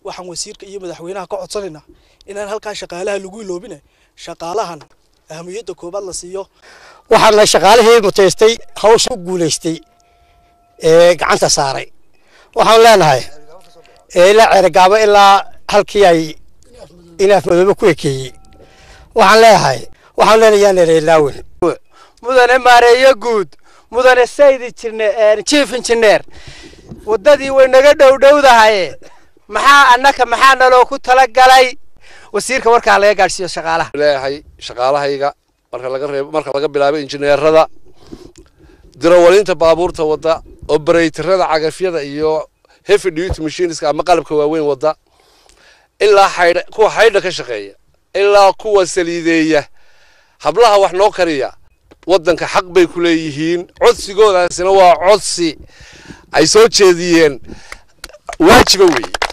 waxaan wasiirka iyo madaxweynaha ka codsanaynaa inaan halkaa shaqaalaha lagu iloobine shaqaalahan ahamiyadda koobaad la siiyo waxaana shaqaalihii mutaystay hawsha u guulaystay ee gacanta saaray waxaan leenahay ilaa ceerigaabo ilaa halkii ay inaaf madoobe ku ekeeyey waxaan leeyahay waxaan leenahay yaan ereelaawen mudane maareeyo guud mudane saydi jirne chief engineer waddadii way naga dhowdhowdahaye maxaa annaka maxaa naloo ku talagalay wasiirka warkaa laga gaadhsiiyo shaqaalaha leeyahay shaqaalahayga marka laga reebo marka laga bilaabo injineerada dirawalinta baabuurta wadda obereytarada cagafyada iyo heavy duty machineska ama qalabka waaweyn wadda ilaa xaydha kuwa xaydha ka shaqeeya ilaa kuwa saliideeya hablaha wax noo kariya waddanka xaq bay ku leeyihiin codsigoodaasina waa codsi ay soo jeediyeen waajiba weeye